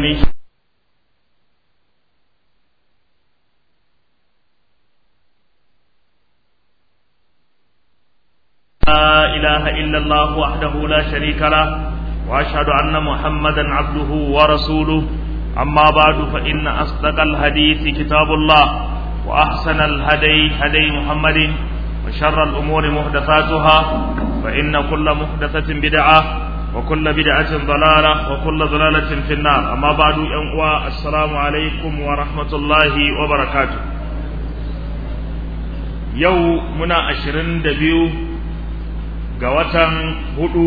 من لا إله إلا الله وحده لا شريك له وأشهد أن محمدا عبده ورسوله أما بعد فإن أصدق الحديث كتاب الله وأحسن الهدي هدي محمد وشر الأمور محدثاتها فإن كل محدثة بدعة وكل بدعة ضلالة وكل ضلالة في النار أما بعد أنواع السلام عليكم ورحمة الله وبركاته يو منا أشرين دبيو قوة هدو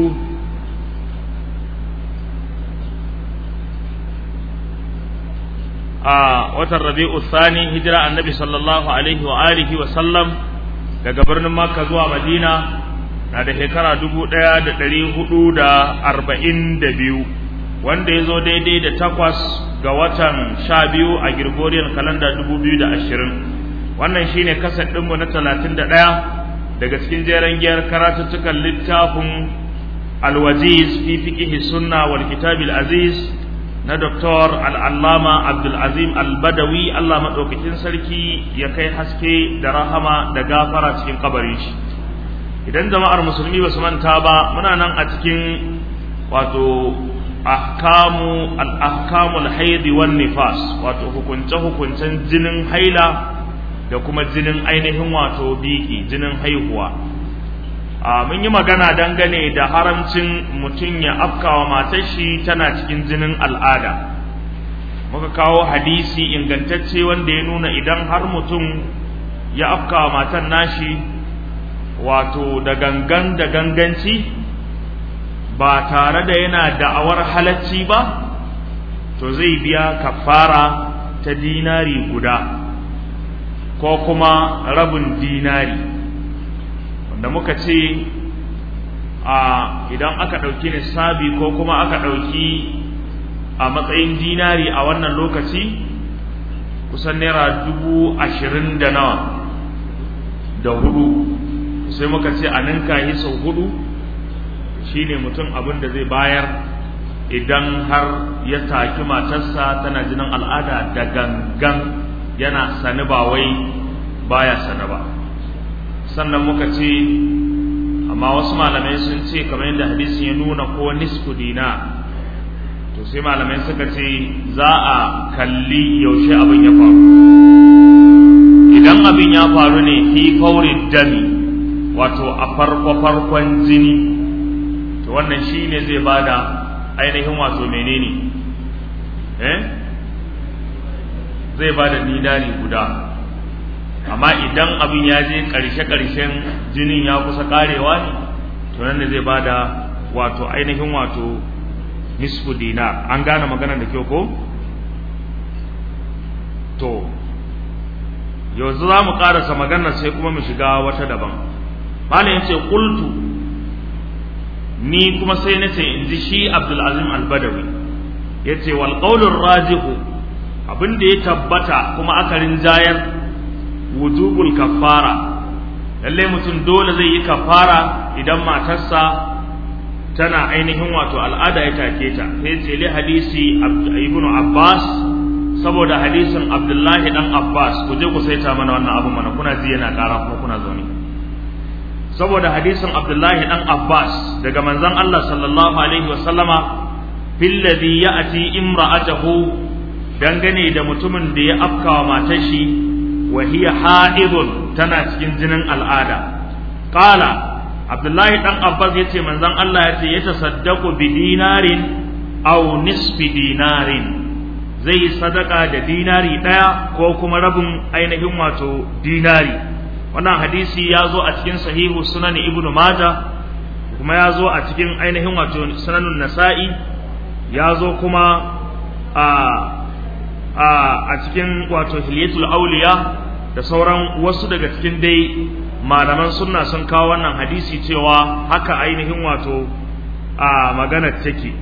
a watan rabi'u thani hijira annabi sallallahu alaihi wa alihi wa sallam daga birnin makka zuwa madina na da shekara dubu ɗaya da ɗari hudu da arba'in da biyu wanda ya zo daidai da takwas ga watan sha biyu a gregorian kalanda dubu biyu da ashirin wannan shine kasar ɗinmu na talatin da ɗaya daga cikin jeren giyar karatuttukan littafin alwaziz fi fiqihi sunna wal kitabil aziz na Dr. al'allama Abdulazim al-Badawi Allah maɗaukakin sarki ya kai haske da rahama da gafara cikin kabarin shi. Idan jama'ar musulmi ba su manta ba, muna nan a cikin wato ahkamu al-ahkamul haidi wan nifas wato hukunce-hukuncen jinin haila da kuma jinin ainihin wato biki jinin haihuwa. mun yi magana dangane da haramcin mutum ya afkawa matar shi tana cikin jinin al'ada muka kawo hadisi ingantacce wanda ya nuna idan har mutum ya afkawa matan nashi wato da gangan da ganganci ba tare da yana da'awar halacci ba to zai biya kafara ta dinari guda ko kuma rabin dinari da muka ce a idan aka ɗauki nisabi ko kuma aka ɗauki a matsayin dinari a wannan lokaci kusan naira dubu ashirin da nawa da hudu sai muka ce a ninka yi sau hudu shine mutum abin da zai bayar idan har ya taki matarsa tana jinin al'ada da gangan yana sani ba wai baya sani ba sannan muka ce amma wasu malamai sun ce kamar yadda hadisin ya nuna ko nisfu dina to sai malamai suka ce za a kalli yaushe abin ya faru idan abin ya faru ne fi faurin dami wato a farko farkon jini to wannan shi ne zai bada ainihin wato menene eh zai bada dinari guda amma idan abin ya je ƙarshe-ƙarshen jinin ya kusa ƙarewa ne to nan da zai bada wato ainihin wato nisfu dinar an gane maganar da kyau ko to yanzu za mu ƙarasa maganar sai kuma mu shiga wata daban malam ya ce ƙultu ni kuma sai na ce in ji shi abdulazim albadawi ya ce wal rajihu abin da ya tabbata kuma aka rinjayar wujubul kafara lalle mutum dole zai yi kafara idan matarsa tana ainihin wato al'ada ya take ta sai ce li hadisi ibnu abbas saboda hadisin abdullahi dan abbas ku je ku saita mana wannan abu mana kuna ji yana ƙara kuma kuna zaune saboda hadisin abdullahi dan abbas daga manzon Allah sallallahu alaihi wa sallama fil ladhi ya'ti imra'atahu dangane da mutumin da ya afkawa matar shi وهي حائض tana cikin jinin al'ada qala abdullahi dan abbas yace manzon Allah yace ya tasaddaqu bi dinarin aw nisfi dinarin zai sadaka da dinari daya ko kuma rabin ainihin wato dinari wannan hadisi ya zo a cikin sahihu sunan ibnu majah kuma ya zo a cikin ainihin wato sunanun nasa'i ya zo kuma a a cikin wato hilyatul auliya da sauran wasu daga cikin dai malaman sunna sun kawo wannan hadisi cewa haka ainihin wato a maganar take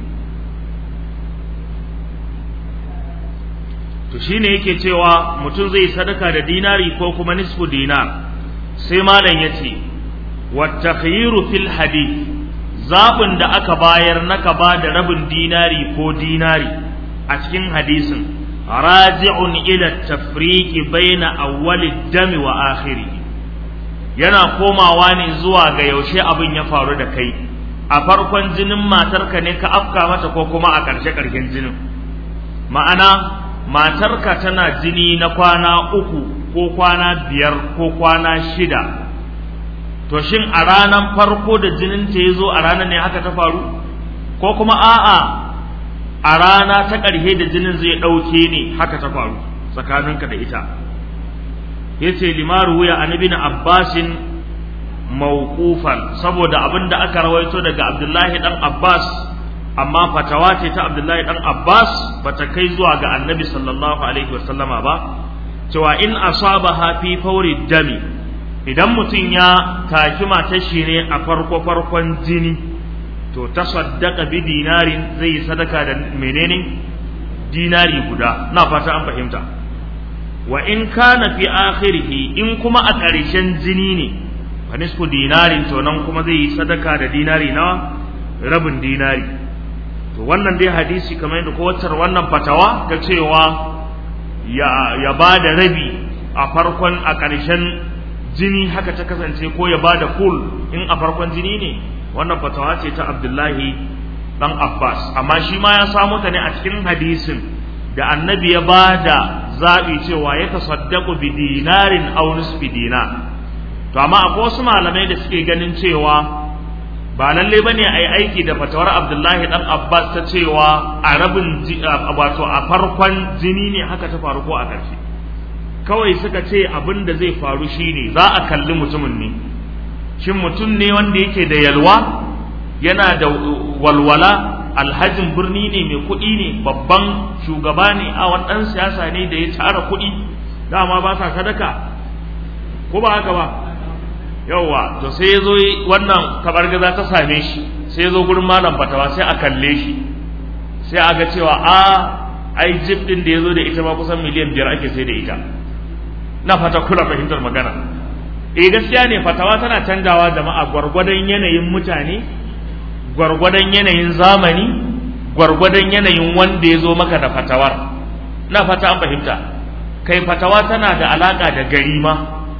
to shine yake cewa mutum zai sadaka da dinari ko kuma nisfu dinar sai malam yace wa takhyiru fil hadith zabin da aka bayar na ka ba da rabin dinari ko dinari a cikin hadisin raji'un ila tafriqi baina awwali dami wa akhiri yana komawa ne zuwa ga yaushe abin ya faru da kai a farkon jinin matarka ne ka afka mata ko kuma a ƙarshe ƙarshen jinin ma'ana matarka tana jini na kwana uku ko kwana biyar ko kwana shida to shin a ranar farko da jinin ta ya zo a ranar ne haka ta faru ko kuma a'a a rana ta ƙarshe da jinin zai ɗauke ne haka ta faru tsakaninka da ita ya ce limaru wuya a nabi na abbasin mawqufan saboda abin da aka rawaito daga abdullahi dan abbas amma fatawa ce ta abdullahi dan abbas bata kai zuwa ga annabi sallallahu alaihi wasallama ba cewa in asabaha fi fauri dami idan mutum ya taki matar shi ne a farko farkon jini to ta saddaka bi dinarin zai sadaka da menene dinari guda na fata an fahimta wa in kana fi akhirihi in kuma a ƙarshen jini ne fa nisfu dinarin to nan kuma zai yi sadaka da dinari na rabin dinari to wannan dai hadisi kamar yadda kowacar wannan fatawa ta cewa ya ya ba da rabi a farkon a ƙarshen jini haka ta kasance ko ya ba da kul in a farkon jini ne wannan fatawa ce ta Abdullahi dan Abbas amma shi ma ya samu ta ne a cikin hadisin da annabi ya ba da zaɓi cewa ya tasaddaku bi dinarin aw nisfi dinar to amma akwai wasu malamai da suke ganin cewa ba lalle bane ai aiki da fatawar Abdullahi dan Abbas ta cewa a rabin wato a farkon jini ne haka ta faru ko a ƙarshe kawai suka ce abin da zai faru shine za a kalli mutumin ne shin mutum ne wanda yake da yalwa yana da walwala alhajin birni ne mai kuɗi ne babban shugaba ne a wani ɗan siyasa ne da ya tara kuɗi dama ba sa sadaka ko ba haka ba yauwa to sai ya zo wannan kabargaza ta same shi sai ya zo gurin malam fatawa sai a kalle shi sai a ga cewa a ai jib din da ya zo da ita ma kusan miliyan biyar ake sai da ita na fata kula fahimtar magana eh gaskiya ne fatawa tana canjawa jama'a gwargwadon yanayin mutane gwargwadon yanayin zamani gwargwadon yanayin wanda ya zo maka da fatawar na fata an fahimta kai fatawa tana da alaka da gari ma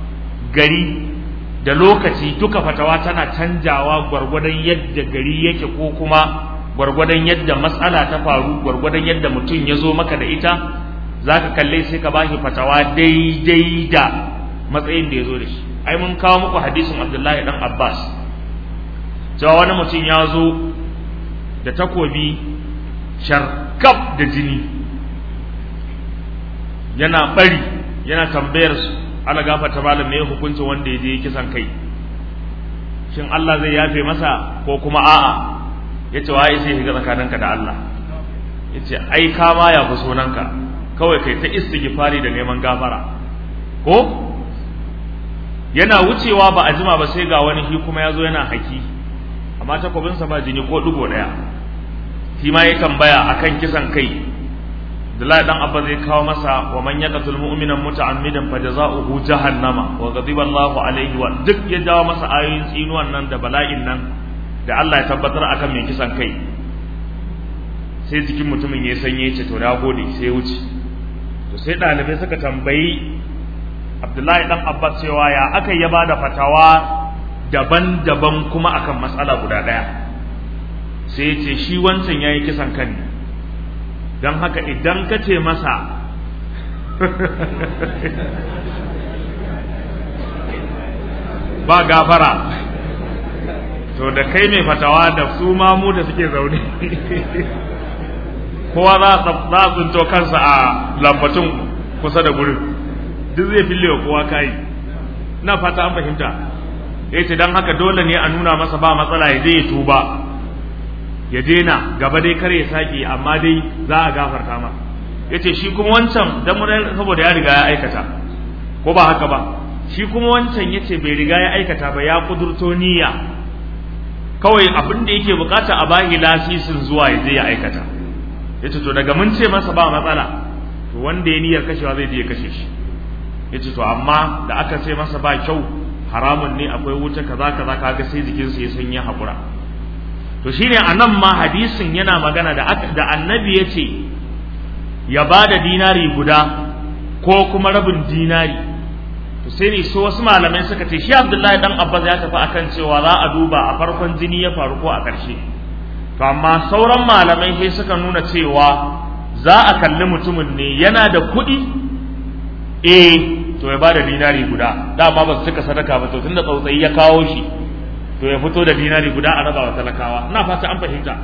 gari da lokaci duka fatawa tana canjawa gwargwadon yadda gari yake ko kuma gwargwadon yadda matsala ta faru gwargwadon yadda mutum ya zo maka da ita za ka kalle sai ka bashi fatawa daidai da matsayin da ya zo da shi ai mun kawo muku hadisin abdullahi dan abbas cewa wani mutum ya zo da takobi sharkaf da jini yana bari yana tambayar su ala gafata malam me hukuncin wanda ya je kisan kai shin Allah zai yafe masa ko kuma a'a yace wai sai shiga tsakaninka da Allah yace ai ka ma ya fi sunanka kawai kai ta istighfari da neman gafara ko yana wucewa ba a jima ba sai ga wani shi kuma ya zo yana haki amma takobinsa ba jini ko dugo daya shi ma ya tambaya akan kisan kai Abdullahi dan Abba zai kawo masa wa man yaqtul mu'mina muta'ammidan fajaza'uhu jahannama wa ghadiba Allahu alaihi wa duk ya jawo masa ayoyin tsinuwan nan da bala'in nan da Allah ya tabbatar akan mai kisan kai sai jikin mutumin ya sanye ce to na gode sai ya wuce to sai ɗalibai suka tambayi Abdullahi dan Abbas cewa ya aka ya bada fatawa daban-daban kuma akan matsala guda ɗaya sai ya ce shi wancan yayi kisan kan ne don haka idan ka ce masa ba gafara to da kai mai fatawa da su mamu da suke zaune kowa za a tsinto kansa a lambatun kusa da gurin duk zai fille wa kowa kayi na fata an fahimta ya ce don haka dole ne a nuna masa ba matsala ya je ya tuba ya daina gaba dai kar ya sake amma dai za a gafarta ma yace shi kuma wancan dan mun saboda ya riga ya aikata ko ba haka ba shi kuma wancan yace bai riga ya aikata ba ya kudurto niyya kawai abin da yake bukata a bahi lasisin zuwa ya je ya aikata yace to daga mun ce masa ba matsala to wanda ya niyyar kashewa zai je ya kashe shi yace to amma da aka ce masa ba kyau haramun ne akwai wuta kaza kaza kaga sai jikinsa ya sanya hakura to shine anan ma hadisin yana magana da da annabi yace ya ba da dinari guda ko kuma rabin dinari to sai ne so wasu malamai suka ce shi Abdullahi dan Abbas ya tafi akan cewa za a duba a farkon jini ya faru ko a ƙarshe to amma sauran malamai sai suka nuna cewa za a kalli mutumin ne yana da kuɗi eh to ya bada dinari guda dama ba su cika sadaka ba to tunda tsautsayi ya kawo shi to ya fito da dinari guda a raba wa talakawa ina fata an fahimta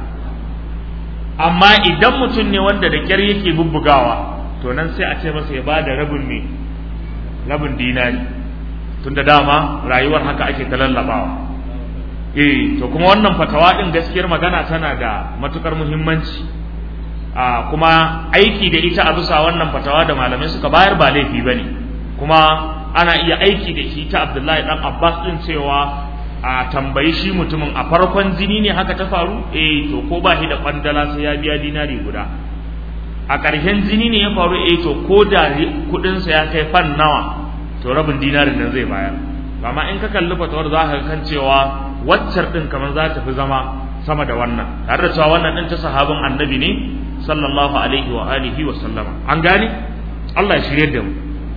amma idan mutum ne wanda da kyar yake bubbugawa to nan sai a ce masa ya bada rabin ne rabin dinari tunda dama rayuwar haka ake ta lallabawa eh to kuma wannan fatawa din gaskiyar magana tana da matukar muhimmanci a kuma aiki da ita a bisa wannan fatawa da malamai suka bayar ba laifi bane kuma ana iya aiki da shi ta Abdullahi dan Abbas din cewa a tambayi shi mutumin a farkon jini ne haka ta faru eh to ko ba shi da kwandala sai ya biya dinari guda a ƙarshen jini ne ya faru eh to ko da kuɗin sa ya kai fan nawa to rabin dinarin nan zai bayar amma in ka kalli fatawar za ka kan cewa waccar din kamar za ta fi zama sama da wannan tare da cewa wannan din ta sahabin annabi ne sallallahu alaihi wa alihi wa sallama an gane Allah ya shirye da mu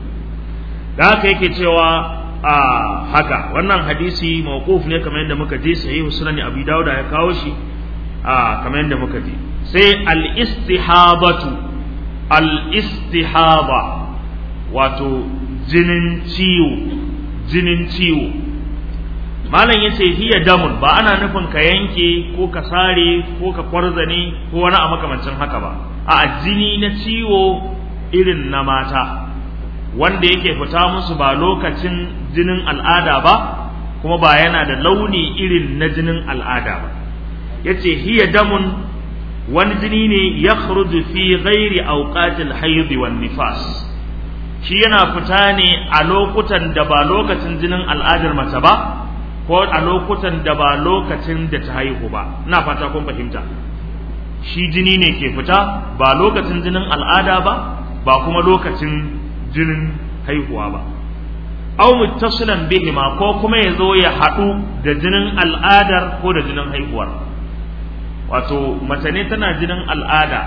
da haka yake cewa a haka wannan hadisi mawquf ne kamar yadda muka ji sahih sunan abi dawud ya kawo shi a kamar yadda muka ji sai al istihabatu al istihaba wato jinin ciwo jinin ciwo malam yace hiya damun ba ana nufin ka yanke ko ka sare ko ka kwarzane ko wani a makamancin haka ba a jini na ciwo irin na mata wanda yake fita musu ba lokacin jinin al'ada ba kuma ba yana da launi irin na jinin al'ada ba yace hiya damun wani jini ne ya fi ghairi awqatil hayd wan nifas shi yana fita ne a lokutan da ba lokacin jinin al'adar mace ba ko a lokutan da ba lokacin da ta haihu ba ina fata kun fahimta shi jini ne ke fita ba lokacin jinin al'ada ba ba kuma lokacin jinin haihuwa ba aw muttasilan bihima ko kuma ya zo ya haɗu da jinin al'adar ko da jinin haihuwar wato mace ne tana jinin al'ada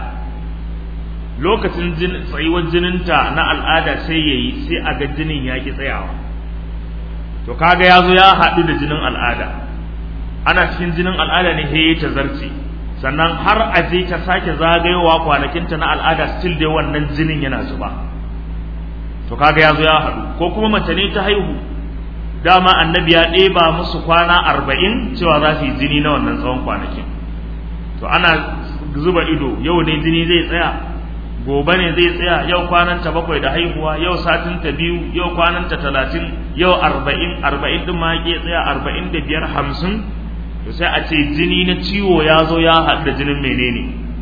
lokacin tsayuwar jininta na al'ada sai ya yi sai a ga jinin ya ki tsayawa to kaga ya zo ya haɗu da jinin al'ada ana cikin jinin al'ada ne he ta zarce sannan har a je ta sake zagayowa kwanakinta na al'ada still dai wannan jinin yana zuba to kaga ya zo ya haɗu ko kuma mace ne ta haihu dama annabi ya ɗeba musu kwana arba'in cewa za su yi jini na wannan tsawon kwanakin to ana zuba ido yau ne jini zai tsaya gobe ne zai tsaya yau kwananta bakwai da haihuwa yau satinta biyu yau kwananta talatin yau arba'in arba'in ɗin ma ya tsaya arba'in da biyar hamsin to sai a ce jini na ciwo ya zo ya haɗu da jinin menene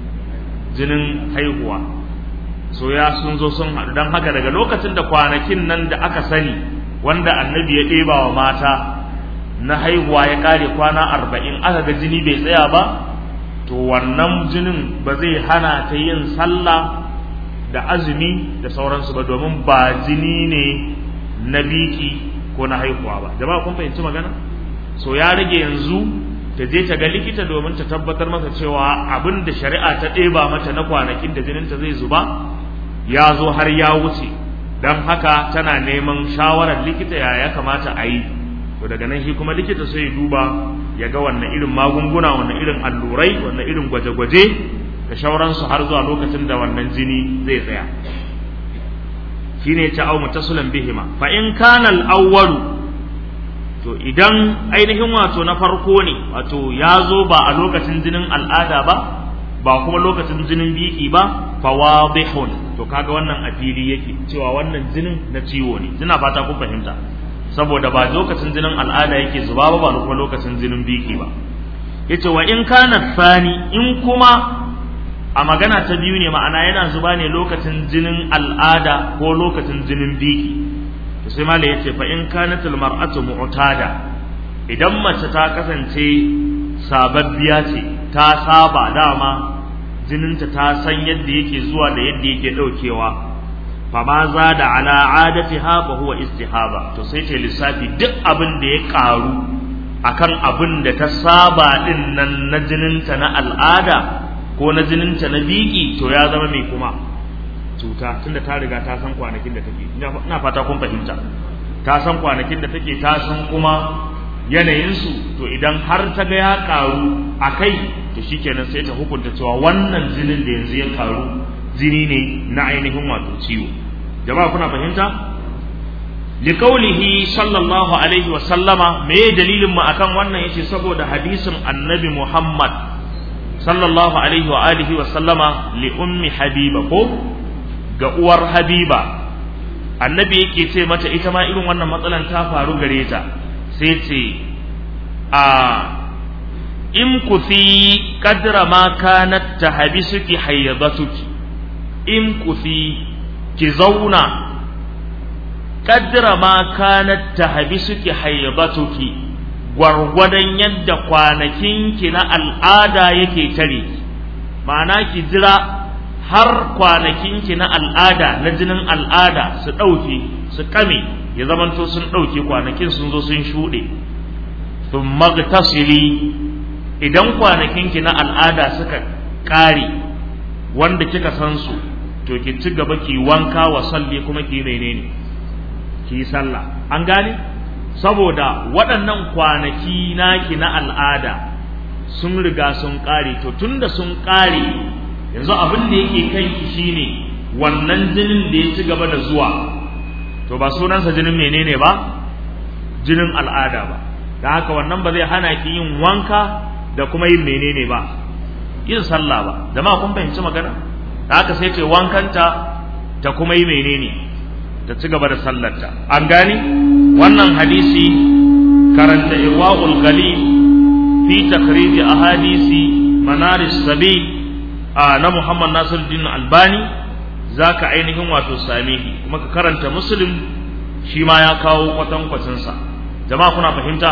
jinin haihuwa so ya sun zo sun haɗu don haka daga lokacin da kwanakin nan da aka sani wanda annabi ya ɗeba wa mata na haihuwa ya ƙare kwana arba'in aka ga jini bai tsaya ba to wannan jinin ba zai hana ta yin sallah da azumi da sauransu ba domin ba jini ne na biki ko na haihuwa ba jama'a kun fahimci magana so ya rage yanzu ta je ta ga likita domin ta tabbatar masa cewa abin da shari'a ta ɗeba mata na kwanakin da jininta zai zuba ya zo har ya wuce don haka tana neman shawarar likita ya ya kamata a yi to daga nan shi kuma likita sai ya duba ya ga wannan irin magunguna wannan irin allurai wannan irin gwaje-gwaje da shauransu har zuwa lokacin da wannan jini zai tsaya shine ta au mutasulan bihima fa in kana al-awwalu to idan ainihin wato na farko ne wato ya zo ba a lokacin jinin al'ada ba ba kuma lokacin jinin biki ba fa wadihun to kaga wannan a fili yake cewa wannan jinin na ciwo ne ina fata kun fahimta saboda ba lokacin jinin al'ada yake zuba ba ba kuma lokacin jinin biki ba yace wa in kana sani in kuma a magana ta biyu ne ma'ana yana zuba ne lokacin jinin al'ada ko lokacin jinin biki to sai malai yace fa in kanat al mar'atu mu'tada idan mace ta kasance sababbiya ce ta saba dama jininta ta san yadda yake zuwa da yadda yake daukewa fa ma za da ala adatiha fa huwa istihaba to sai ta lissafi duk abin da ya karu akan abin da ta saba din nan na jininta na al'ada ko na jininta na biki to ya zama mai kuma cuta tunda ta riga ta san kwanakin da take ina fata kun fahimta ta san kwanakin da take ta san kuma yanayinsu to idan har ta ga ya karu a kai to shikenan sai ta hukunta cewa wannan jinin da yanzu ya karu jini ne na ainihin wato ciwo jama'a kuna fahimta liqaulihi sallallahu alaihi wa sallama me dalilin mu akan wannan yace saboda hadisin annabi Muhammad sallallahu alaihi wa alihi wa sallama li ummi habiba ko ga uwar habiba annabi yake ce mata ita ma irin wannan matsalan ta faru gare ta sai ce a in kufi kadra ma kanat tahbisuki hayyadatuki in kufi ki zauna kadra ma kanat tahbisuki hayyadatuki gwargwadon yadda kwanakinki na al'ada yake tare ma'ana ki jira har kwanakinki na al'ada na jinin al'ada su ɗauke su kame ya zamanto sun ɗauke kwanakin sun zo sun shuɗe sun magtasiri idan kwanakinki na al'ada suka ƙare wanda kika san su to ki ci gaba ki wanka wa salli kuma ki menene ki yi sallah an gane saboda waɗannan kwanaki naki na al'ada sun riga sun ƙare to tunda sun ƙare yanzu abin da yake kanki shine wannan jinin da ya ci gaba da zuwa to ba sunansa jinin menene ba jinin al'ada ba da haka wannan ba zai hana ki yin wanka da kuma yin menene ba yin sallah ba jama'a kun fahimci magana da haka sai ce wankanta ta kuma yi menene ta ci gaba da sallarta an gani wannan hadisi karanta irwaul ghalib fi takhrij ahadisi manaris sabil na Muhammad Nasiruddin Albani zaka ainihin wato same kuma ka karanta Muslim shi ma ya kawo kwatankwacin sa jama'a kuna fahimta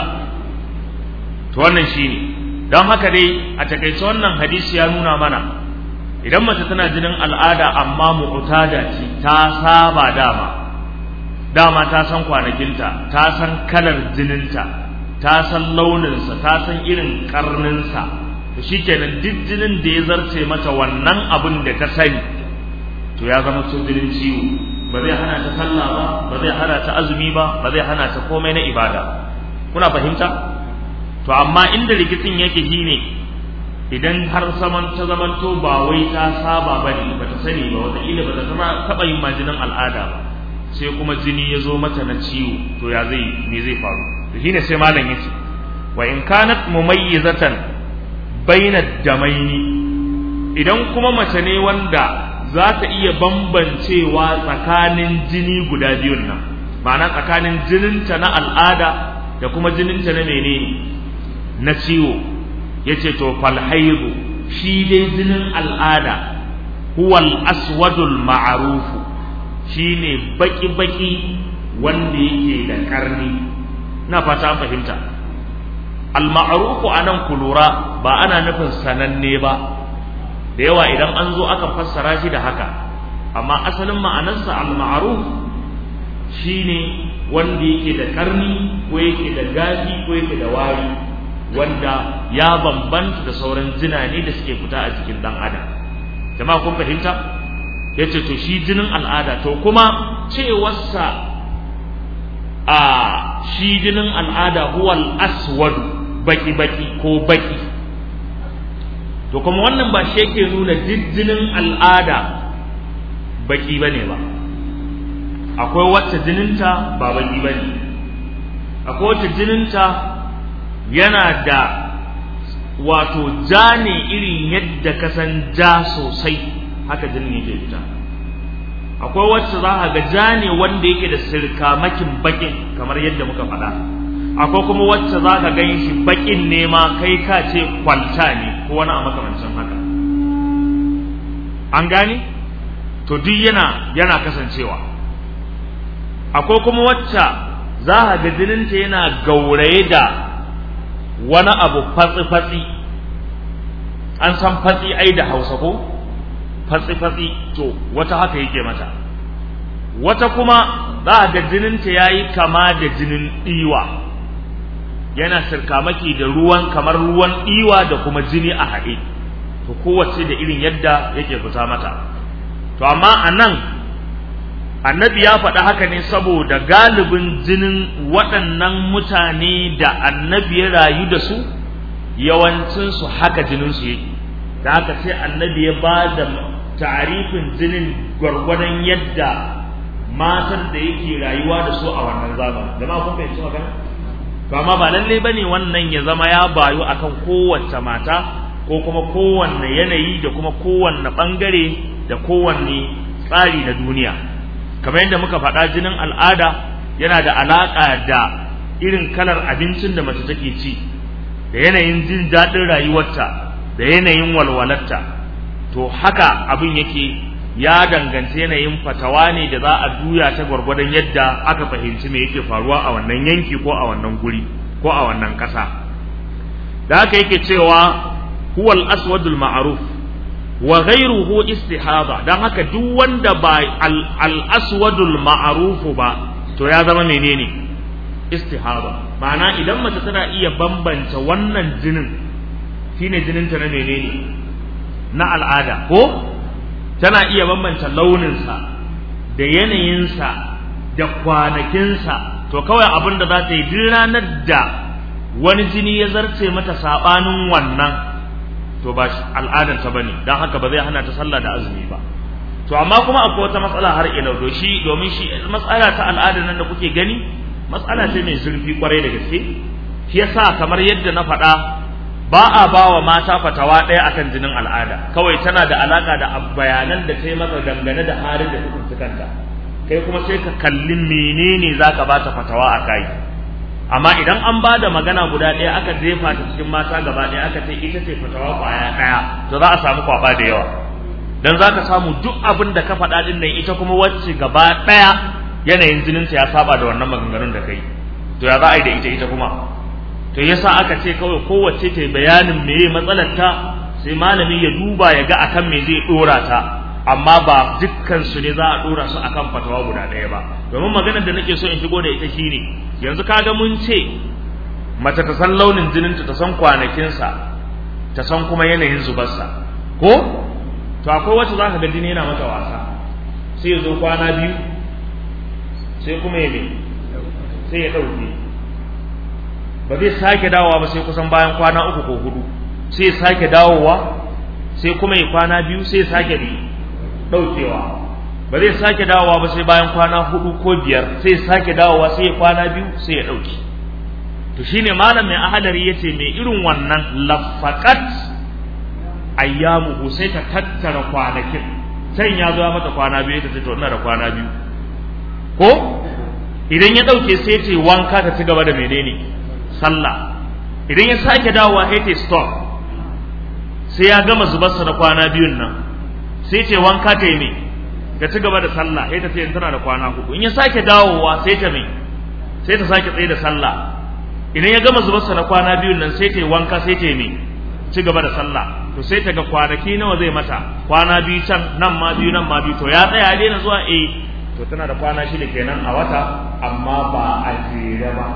to wannan shine don haka dai a takaice wannan hadisi ya nuna mana idan mace tana jinin al'ada amma mu'tada ce ta saba dama dama ta san kwanakinta ta san kalar jininta ta san launinsa ta san irin karninsa to shikenan duk jinin da ya zarce mata wannan abin da ta sani to ya zama so jinin ciwo ba zai hana ta sallah ba ba zai hana ta azumi ba ba zai hana ta komai na ibada kuna fahimta to amma inda rikicin yake shine idan har saman ta zamanto ba wai ta saba ba ne ba ta sani ba wataƙila ba ta zama taɓa yin majinin al'ada ba sai kuma jini ya zo mata na ciwo to ya zai me zai faru to shine sai malam yace wa in kanat mumayyizatan baina damaini idan kuma mace ne wanda za ta iya bambancewa tsakanin jini guda biyun nan ma'ana tsakanin jininta na al'ada da kuma jininta na menene na ciwo yace to fal haidu shi dai jinin al'ada huwal aswadul ma'rufu shine baki baki wanda yake da karni na fata fahimta al ma'rufu anan kulura ba ana nufin sananne ba da yawa idan an zo aka fassara shi da haka amma asalin ma'anarsa al ma'ruf shine wanda yake da karni ko yake da gafi ko yake da wari wanda ya bambanta da sauran jina ne da suke fita a jikin dan adam jama'a kun fahimta yace to shi jinin al'ada to kuma cewarsa a shi jinin al'ada huwal aswad baki baki ko baki to kuma wannan ba shi yake nuna duk jinin al'ada baki bane ba akwai wacce jininta ba baki bane akwai wacce jininta yana da wato ja ne irin yadda ka san ja sosai haka jinin yake fita akwai wacce za a ga ja ne wanda yake da sirkamakin bakin kamar yadda muka faɗa akwai kuma wacce za ka gan shi bakin ne ma kai ka ce kwalta ne ko wani a makamancin haka an gane to duk yana yana kasancewa akwai kuma wacce za a ga jininta yana gauraye da wani abu fatsi-fatsi an san fatsi ai da hausa ko fatsi-fatsi to wata haka yake mata wata kuma za a ga jininta ya yi kama da jinin ɗiwa yana sirkamaki da ruwan kamar ruwan ɗiwa da kuma jini a haɗe to kowace da irin yadda yake fita mata to amma a nan annabi ya faɗi haka ne saboda galibin jinin waɗannan mutane da annabi ya rayu da su yawancinsu haka jininsu yake da haka sai annabi ya ba da tarifin jinin gwargwadon yadda matan da yake rayuwa da su a wannan zamanin jama'a kun fahimci magana to amma ba lalle bane wannan ya zama ya bayu akan kowace mata ko kuma kowanne yanayi da kuma kowanne bangare da kowanne tsari na duniya kamar yadda muka faɗa jinin al'ada yana da alaƙa da irin kalar abincin da mace take ci da yanayin jin daɗin rayuwarta da yanayin walwalarta to haka abin yake ya danganci yanayin fatawa ne da za a juya ta gwargwadon yadda aka fahimci me yake faruwa a wannan yanki ko a wannan guri ko a wannan ƙasa da haka yake cewa huwa al-aswadul ma'ruf wa ghayruhu istihaba dan haka duk wanda ba al-aswadul ma'ruf ba to ya zama menene istihaba ma'ana idan mace tana iya bambanta wannan jinin shine jininta na menene na al'ada ko tana iya bambanta launinsa da yanayinsa da kwanakinsa to kawai abin da za ta yi duk ranar da wani jini ya zarce mata saɓanin wannan to ba al'adar ta bane don haka ba zai hana ta sallah da azumi ba to amma kuma akwai wata matsala har ila do shi domin shi matsala ta al'adar nan da kuke gani matsala ce mai zurfi kwarai da gaske shi yasa kamar yadda na faɗa ba a ba wa mata fatawa ɗaya akan jinin al'ada kawai tana da alaka da bayanan da ta yi masa dangane da halin da ta kanta kai kuma sai ka kalli menene za ka ba ta fatawa a kai amma idan an ba da magana guda ɗaya aka jefa ta cikin mata gaba ɗaya aka ce ita ce fatawa kwaya ɗaya to za a samu kwaba da yawa dan za ka samu duk abin da ka faɗa ɗin nan ita kuma wacce gaba ɗaya yanayin jininta ya saba da wannan maganganun da kai to ya za a yi da ita ita kuma to yasa aka ce kawai kowace ta bayanin meye matsalar ta sai malami ya duba ya ga akan me zai dora ta amma ba dukkan su ne za a dora su akan fatawa guda ɗaya ba domin maganar da nake so in shigo da ita shine yanzu kaga mun ce mace ta san launin jininta ta san kwanakinsa ta san kuma yanayin zubarsa ko to akwai wacce za ka ga jini yana mata wasa sai ya zo kwana biyu sai kuma ya me sai ya ɗauke ba zai sake dawowa ba sai kusan bayan kwana uku ko hudu sai ya sake dawowa sai kuma ya kwana biyu sai ya sake ɗaukewa ba zai sake dawowa ba sai bayan kwana hudu ko biyar sai ya sake dawowa sai ya kwana biyu sai ya ɗauke to shine malam mai ahadari yace mai irin wannan lafaqat ayyamu sai ta tattara kwanakin can ya zo mata kwana biyu ta ce to ina da kwana biyu ko idan ya ɗauke sai ce wanka ta ci gaba da menene sallah idan ya sake dawowa sai ta stop sai ya gama zubarsa na kwana biyun nan sai ce wanka ta yi ne ta ci gaba da sallah sai ta ce tana da kwana hudu in ya sake dawowa sai ta me sai ta sake tsaye da sallah idan ya gama zubarsa na kwana biyun nan sai ta yi wanka sai ta yi me ci gaba da sallah to sai ta ga kwanaki nawa zai mata kwana biyu can nan ma biyu nan ma biyu to ya tsaya daina zuwa eh to tana da kwana shida kenan a wata amma ba a jere ba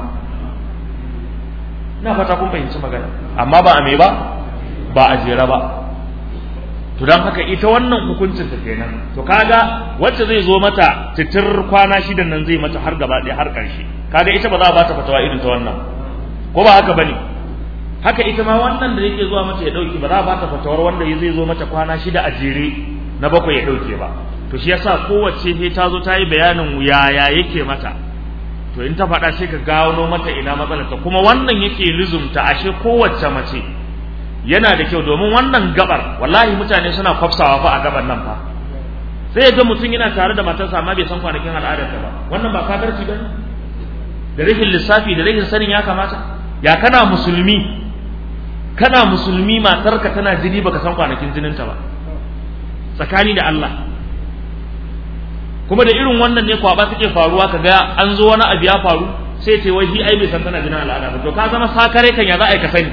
ina fata kun fahimci magana amma ba a me ba ba a jere ba to dan haka ita wannan hukuncin ta kenan to kaga wacce zai zo mata titir kwana shidan nan zai mata har gaba ɗaya har ƙarshe kaga ita ba za a ba ta fatawa irin ta wannan ko ba haka bane haka ita ma wannan da yake zuwa mata ya dauki ba za a ba ta fatawar wanda zai zo mata kwana shida a jere na bakwai ya dauke ba to shi yasa kowace sai ta zo ta yi bayanin yaya yake mata to in ta faɗa sai ka gano mata ina matsalar ta kuma wannan yake lizumta ashe kowace mace yana da kyau domin wannan gabar wallahi mutane suna kwafsawa fa a gabar nan fa sai ga mutum yana tare da matarsa amma bai san kwanakin al'adarta ba wannan ba kafirci ba da rashin lissafi da rashin sanin ya kamata ya kana musulmi kana musulmi matarka tana jini baka san kwanakin jininta ba tsakani da Allah kuma da irin wannan ne kwaba take faruwa kaga an zo wani abu ya faru sai ce wai ai bai san tana jinin al'ada ba to ka zama sakare kan ya za a yi ka sani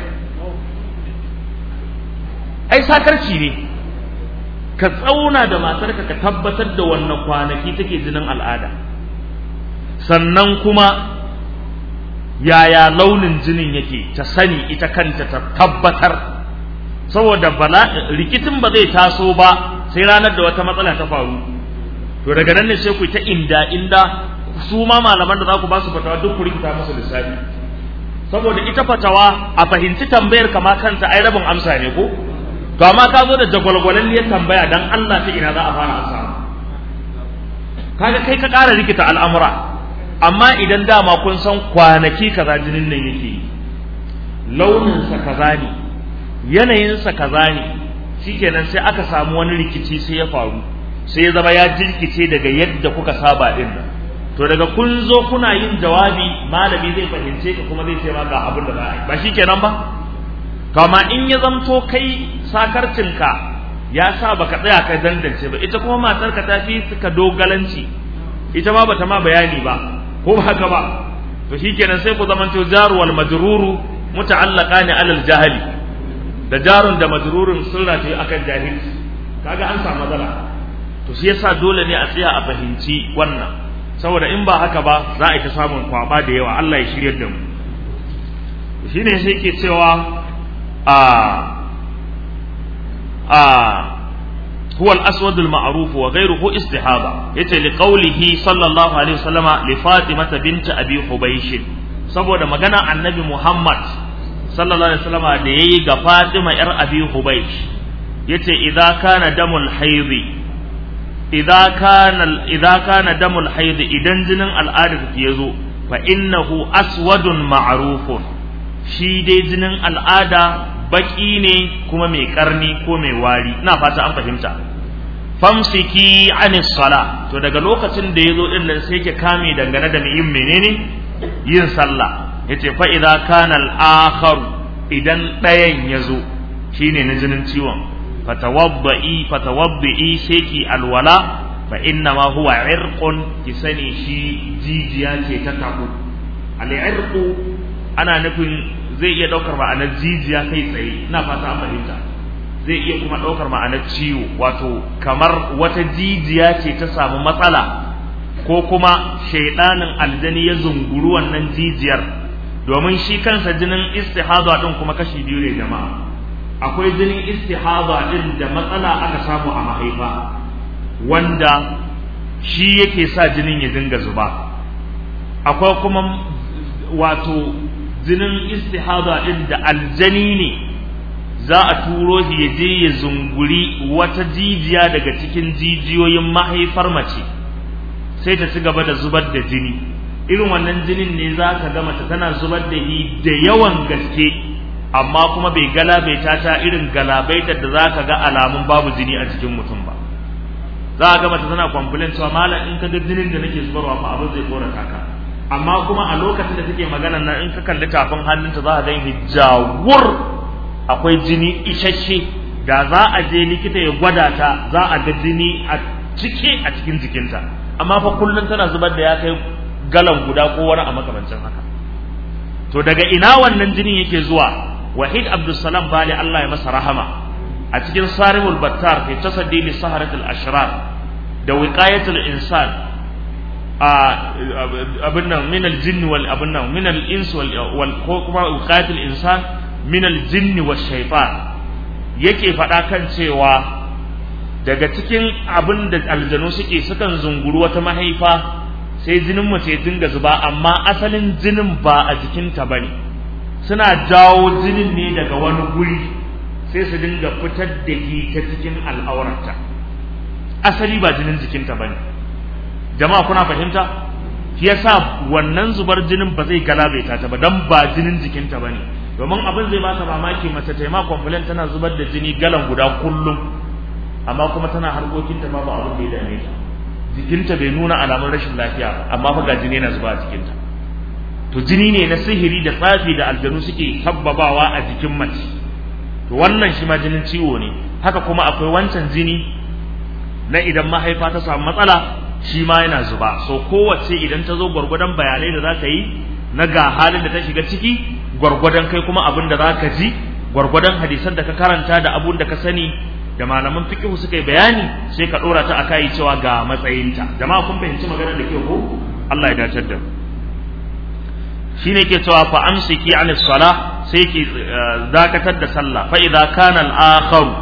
ai sakarci ne ka tsauna da matarka ka tabbatar da wannan kwanaki take jinin al'ada sannan kuma yaya launin jinin yake ta sani ita kanta ta tabbatar saboda bala rikicin ba zai taso ba sai ranar da wata matsala ta faru to daga nan ne sai ku ta inda inda su ma malaman da za ku ba su fatawa duk ku rikita musu lissafi saboda ita fatawa a fahimci tambayar kama kanta ai rabin amsa ne ko to amma ka zo da jagwalgwalalliyar tambaya dan Allah ta ina za a fara amsa kaga kai ka ƙara rikita al'amura amma idan dama kun san kwanaki kaza jinin nan yake launinsa kaza ne yanayinsa kaza ne shikenan sai aka samu wani rikici sai ya faru sai ya zama ya jirkice daga yadda kuka saba din nan to daga kun zo kuna yin jawabi malami zai fahimce ka kuma zai ce ma ga abin da za a yi ba shikenan ba kama in ya zamto kai sakarcinka ya sa baka tsaya ka dandance ba ita kuma matarka ta fi suka dogalanci ita ma bata ma bayani ba ko ba haka ba to shikenan sai ku zamanto jaru wal majruru muta'allaqani alal jahili da jarun da majrurun sun rataye akan jahilci kaga an samu matsala to shi yasa dole ne a tsaya a fahimci wannan saboda in ba haka ba za a yi ta samun kwaba da yawa Allah ya shiryar da mu shine sai ke cewa a a هو الأسود المعروف وغيره استحابة يتي لقوله صلى الله عليه وسلم لفاطمة بنت أبي حبيش saboda magana annabi Muhammad sallallahu alaihi wasallam da yayi ga Fatima yar Abi Hubaysh yace idza kana damul haidi idza kana idza kana damul haidi idan jinin al'ada ya zo fa innahu aswadun ma'rufun shi dai jinin al'ada baki ne kuma mai karni ko mai wari ina fata an fahimta famsiki anis sala to daga lokacin da yazo din nan sai ke kame dangane da yin menene yin sallah yace fa idza kana al-akhar idan dayan yazo shine na jinin ciwon fatawaddi fatawaddi sai ki alwala fa inna ma huwa irqun ki sani shi jijiya ce ta tabu al-irqu ana nufin zai iya ɗaukar ma'anar jijiya kai tsaye ina fata an fahimta zai iya kuma ɗaukar ma'anar ciwo wato kamar wata jijiya ce ta samu matsala ko kuma shaidanin aljani ya zunguru wannan jijiyar domin shi kansa jinin istihada din kuma kashi biyu ne jama'a akwai jinin istihada din da matsala aka samu a mahaifa wanda shi yake sa jinin ya dinga zuba akwai kuma wato jinin istihada din da aljani ne za a turo shi ya je ya zunguri wata jijiya daga cikin jijiyoyin mahaifar mace sai ta ci gaba da zubar da jini irin wannan jinin ne za ka ga mace tana zubar da shi da yawan gaske amma kuma bai galabaita ta irin galabaitar da za ka ga alamun babu jini a cikin mutum ba za ka ga mace tana complain cewa malam in ka ga jinin da nake zubarwa fa abin zai korata ka amma kuma a lokacin da take magana nan in ka kalli tafin hannunta za ka ga hijawur akwai jini isasshe da za a je likita ya gwada ta za a ga jini a cike a cikin jikinta amma fa kullum tana zubar da ya kai galan guda ko wani a makamancin haka to daga ina wannan jinin yake zuwa wahid abdulsalam bali Allah ya masa rahama a cikin sarimul battar fi tasaddi li saharatul ashrar da wiqayatul insan abin nan min aljinni wal abin nan min al-ins wal ko kuma wiqayatul insan min aljinni wash shaytan yake faɗa kan cewa daga cikin abin da aljanu suke sukan zunguru wata mahaifa sai jinin mace dinga zuba amma asalin jinin ba a jikinta bane suna jawo jinin ne daga wani guri sai su dinga fitar da shi ta cikin al'aurarta asali ba jinin jikinta bane jama'a kuna fahimta shi yasa wannan zubar jinin ba zai galabaita ta ba dan ba jinin jikinta bane domin abin zai baka mamaki mace ta yi ma complaint tana zubar da jini galan guda kullum amma kuma tana harkokinta babu abin da ya dame ta jikinta bai nuna alamun rashin lafiya ba amma fa ga jini yana zuba a jikinta to jini ne na sihiri da tsafi da aljanu suke sabbabawa a jikin mace to wannan shi ma jinin ciwo ne haka kuma akwai wancan jini na idan mahaifa ta samu matsala shi ma yana zuba so kowace idan ta zo gwargwadon bayanai da za ka yi na ga halin da ta shiga ciki gwargwadon kai kuma abin da za ka ji gwargwadon hadisan da ka karanta da abun da ka sani da malaman fiqh suka yi bayani sai ka dora ta akai cewa ga matsayinta jama'a kun fahimci maganar da ke ko Allah ya dace da shine ke cewa fa amsiki anis sala sai ki dakatar da sallah fa idza kana al-akhar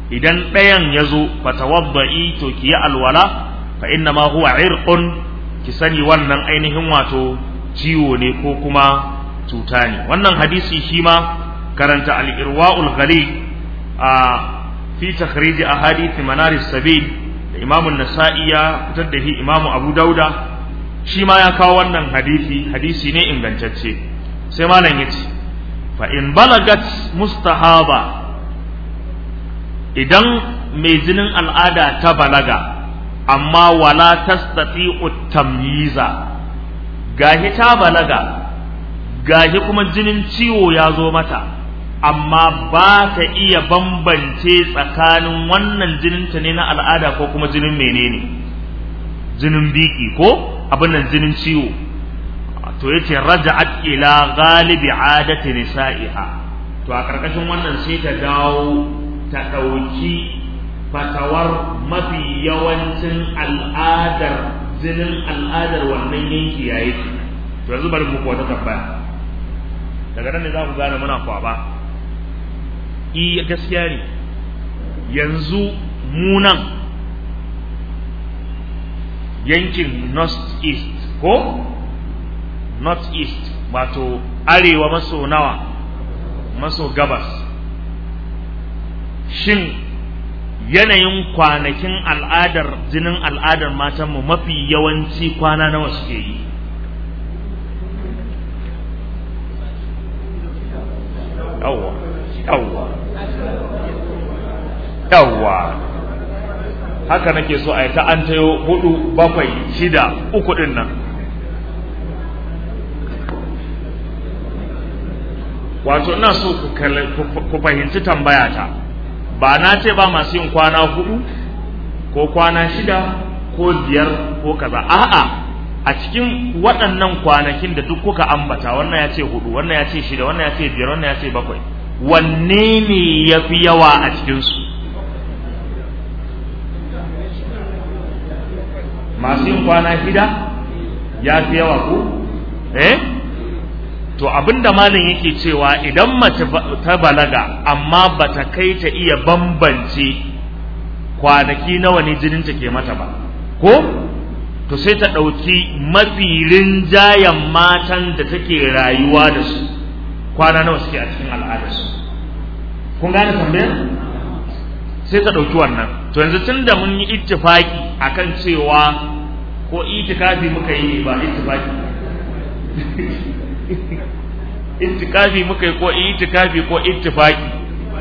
idan ɗayan ya zo fatawadda'i to ki yi alwala fa inna ma huwa irqun ki sani wannan ainihin wato ciwo ne ko kuma cuta ne wannan hadisi shi ma karanta al-irwaul ghalib a fi takhrij ahadith manaris sabil da imam an-nasa'i ya fitar da shi imam abu dauda shi ma ya kawo wannan hadisi hadisi ne ingantacce sai malam yace fa in balagat mustahaba idan mai jinin al'ada ta balaga amma wala tastati'u tamyiza gahi ta balaga gahi kuma jinin ciwo ya zo mata amma ba ta iya bambance tsakanin wannan jininta ne na al'ada ko kuma jinin menene jinin biki ko abin nan jinin ciwo to yace raja'at ila ghalibi adati nisa'iha to a karkashin wannan sai ta dawo ta dauki fatawar mafi yawancin al'adar jinin al'adar wannan yanki yayi to yanzu bari muku wata tambaya daga nan ne za ku gane muna kwaba i gaskiya ne yanzu munan yankin north east ko north east wato arewa maso nawa maso gabas shin yanayin kwanakin al'adar jinin al'adar matanmu mafi yawanci kwana nawa suke yi yawwa yawwa yawwa haka nake so a yi ta an tayo hudu bakwai shida uku din nan wato ina so ku fahimci tambaya ta ba na ce ba masu yin kwana hudu ko kwana shida ko biyar ko kaza a'a a cikin waɗannan kwanakin da duk kuka ambata wannan ya ce hudu wannan ya ce shida wannan ya ce biyar wannan ya ce bakwai wanne ne ya fi yawa a cikinsu masu yin kwana shida ya fi yawa ko eh to abinda malin yake cewa idan mace ta balaga amma bata kai ta iya bambance kwanaki nawa ne jininta ke mata ba ko to sai ta ɗauki mafi rinjayen matan da take rayuwa da su kwana nawa suke a cikin al'adarsu kun gane tambayar sai ta ɗauki wannan to yanzu tun da mun yi ittifaki akan cewa ko itikafi muka yi ba ittifaki itikafi muka yi ko itikafi ko ittifaki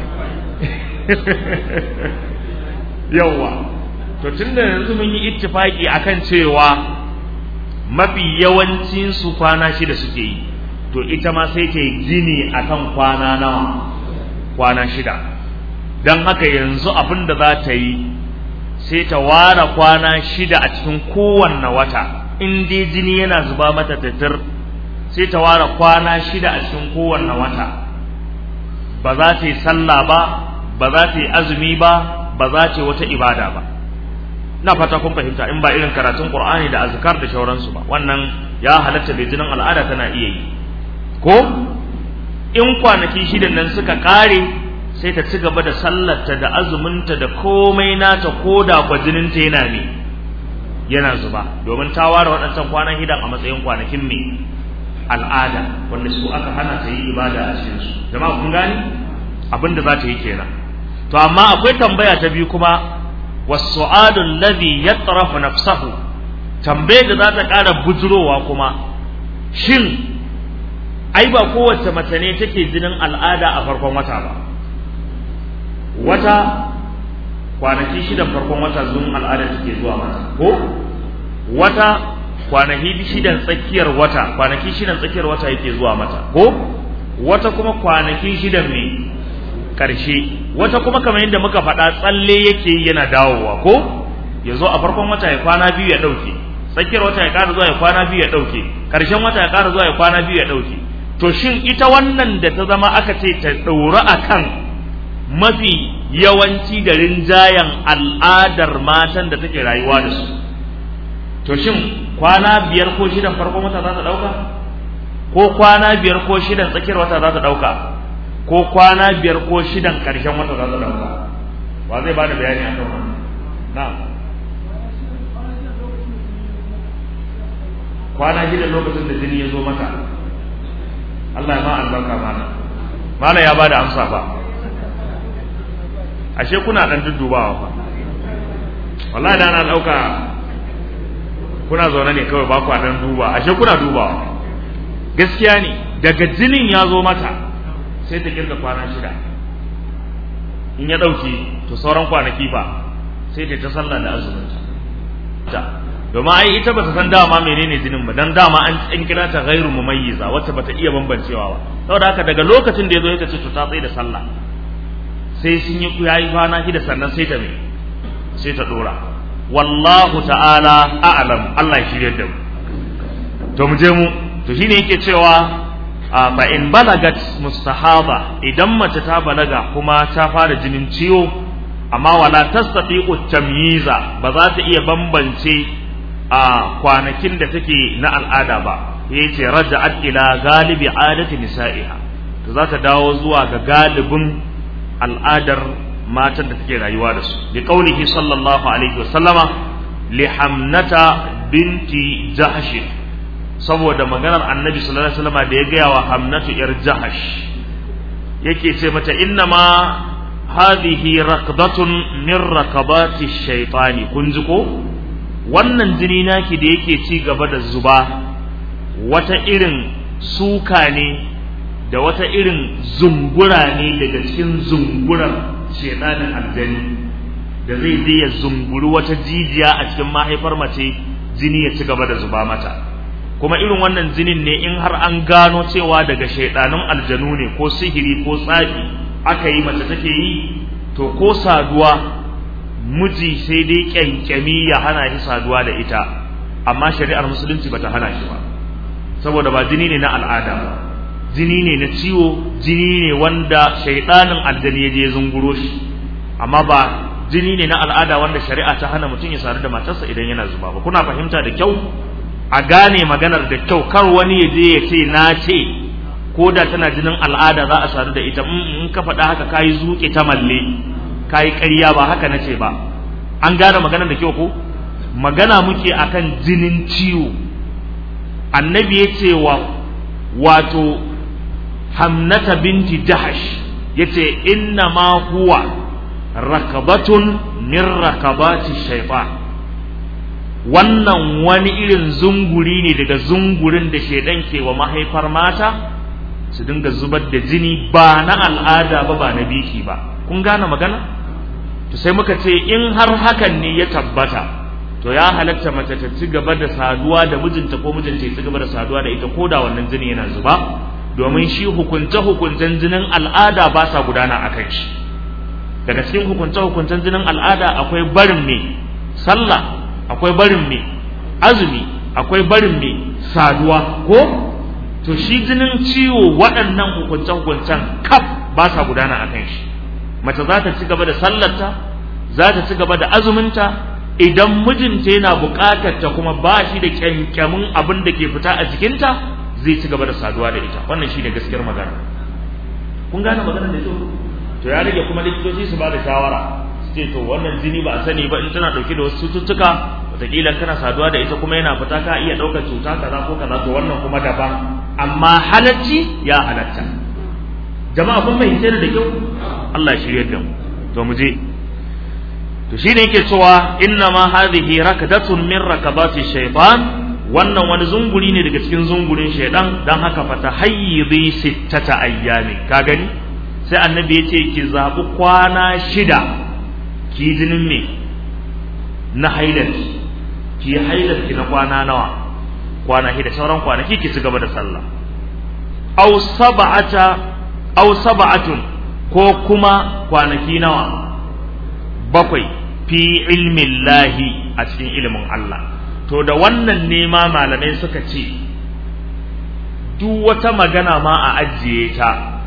yawwa to tunda yanzu mun yi ittifaki akan cewa mafi yawancin su kwana shida suke yi to ita ma sai ta yi gini akan kwana nawa kwana shida don haka yanzu abin da za ta yi sai ta ware kwana shida a cikin kowanne wata in dai jini yana zuba mata tattar sai ta ware kwana shida a cikin kowanne wata ba za ta yi sallah ba ba za ta yi azumi ba ba za ta yi wata ibada ba na fata kun fahimta in ba irin karatun qur'ani da azkar da shauransu ba wannan ya halatta da jinin al'ada tana iya yi ko in kwanaki shidan nan suka kare sai ta ci gaba da sallarta da azuminta da komai nata ko da kwa jininta yana ne yana zuba domin ta ware waɗancan kwanan hidan a matsayin kwanakin me al'ada wanda su aka hana ta yi ibada a cikin su jama'a kun gani abin da za ta yi kenan to amma akwai tambaya ta biyu kuma wasu'adu alladhi yatrafu nafsahu tambayar da za ta ƙara bujurowa kuma shin ai ba kowace mace ne take jinin al'ada a farkon wata ba wata kwanaki shidan farkon wata zuwan al'ada take zuwa mata ko wata kwanaki shidan tsakiyar wata kwanaki shidan tsakiyar wata yake zuwa mata ko wata kuma kwanaki shidan ne karshe wata kuma kamar yadda muka faɗa tsalle yake yana dawowa ko ya zo a farkon wata ya kwana biyu ya ɗauke tsakiyar wata ya ƙara zuwa ya kwana biyu ya ɗauke ƙarshen wata ya ƙara zuwa ya kwana biyu ya ɗauke to shin ita wannan da ta zama aka ce ta ɗaura a kan mafi yawanci da rinjayen al'adar matan da take rayuwa da su to shin kwana biyar ko shidan farkon wata za ta ɗauka ko kwana biyar ko shidan tsakiyar wata za ta ɗauka ko kwana biyar ko shidan ƙarshen wata za ta ɗauka wa zai bada bayani akan wannan na'am kwana shida lokacin da jini ya zo mata Allah ya ma albarka mana mala ya bada amsa fa ashe kuna dan duddubawa fa wallahi da na dauka kuna zaune ne kawai ba ku dan duba ashe kuna dubawa gaskiya ne daga jinin ya zo mata sai ta kirga kwana shida in ya dauke to sauran kwanaki fa sai ta ta sallah da azumin ta domin ai ita bata san dama menene jinin ba dan dama an an kira ta ghairu mumayyiza wacce bata iya bambancewa ba saboda haka daga lokacin da yazo ita ce to ta tsaye da sallah sai sun yi yayi kwana shida sannan sai ta me sai ta dora wallahu ta'ala a'lam Allah ya shirye da mu to mu je mu to shine yake cewa fa in balagat mustahaba idan mace ta balaga kuma ta fara jinin ciwo amma wala tastati'u tamyiza ba za ta iya bambance a kwanakin da take na al'ada ba yace raja'at ila galibi adati nisa'iha to za ta dawo zuwa ga galibin al'adar matan da take rayuwa da su bi qaulihi sallallahu alaihi wasallama li hamnata binti jahsh saboda maganar annabi sallallahu alaihi wasallama da ya gaya wa hamnatu yar jahash yake ce mata inna ma hadhihi raqdatun min raqabati shaytani kun ji ko wannan jini naki da yake ci gaba da zuba wata irin suka ne da wata irin zungura ne daga cikin zunguran shedanin aljani da zai je ya zunguri wata jijiya a cikin mahaifar mace jini ya ci gaba da zuba mata kuma irin wannan jinin ne in har an gano cewa daga shaidanun aljanu ne ko sihiri ko tsafi aka yi mace take yi to ko saduwa miji sai dai kyankyami ya hana shi saduwa da ita amma shari'ar musulunci bata hana shi ba saboda ba jini ne na al'ada ba jini ne na ciwo jini ne wanda shaidanin aljani ya je zunguro shi amma ba jini ne na al'ada wanda shari'a ta hana mutum ya sadu da matarsa idan yana zuba ba kuna fahimta da kyau a gane maganar da kyau kar wani ya je ya ce na ce ko da tana jinin al'ada za a sadu da ita in ka faɗa haka kayi zuƙe ta malle kayi ƙarya ba haka nace ba an gane maganar da kyau ko magana muke akan jinin ciwo annabi ya ce wa wato hamnata binti jahash ya ce inna ma huwa rakabatun min rakabati shaitan wannan wani irin zunguri ne daga zungurin da shaidan ke wa mahaifar mata su dinga zubar da jini ba na al'ada ba ba na biki ba kun gane magana to sai muka ce in har hakan ne ya tabbata to ya halatta mace ta ci gaba da saduwa da mijinta ko mijinta ya ci gaba da saduwa da ita ko da wannan jini yana zuba domin shi hukunce hukuncen jinin al'ada ba sa gudana a kan shi daga cikin hukunce hukuncen jinin al'ada akwai barin me sallah akwai barin me azumi akwai barin me saduwa ko to shi jinin ciwo waɗannan hukunce hukuncen kaf ba sa gudana a kan shi mace za ta ci gaba da sallarta za ta ci gaba da azuminta idan mijinta yana buƙatar ta kuma ba shi da kyankyamin abin da ke fita a jikinta zai ci gaba da saduwa da ita wannan shine gaskiyar magana kun gane maganar da kyau to ya rage kuma likitoci su ba da shawara su ce to wannan jini ba a sani ba in tana dauke da wasu cututtuka wataƙila kana saduwa da ita kuma yana fita ka iya ɗaukar cuta kaza ko kaza to wannan kuma daban amma halacci ya halatta jama'a kun fahimce da kyau Allah ya shirye da mu to mu je to shine yake cewa inna ma hadhihi rakadatun min rakabati shaytan wannan wani zunguri ne daga cikin zungurin shaidan dan haka fata hayyizi sittata ayyami ka gani sai annabi ya ce ki zabi kwana shida ki jinin me na hailar ki hailar ki na kwana nawa kwana shida sauran kwanaki ki ci gaba da sallah aw sab'ata aw sab'atun ko kuma kwanaki nawa bakwai fi ilmin lahi a cikin ilimin Allah to da wannan ne ma malamai suka ce duk wata magana ma a ajiye ta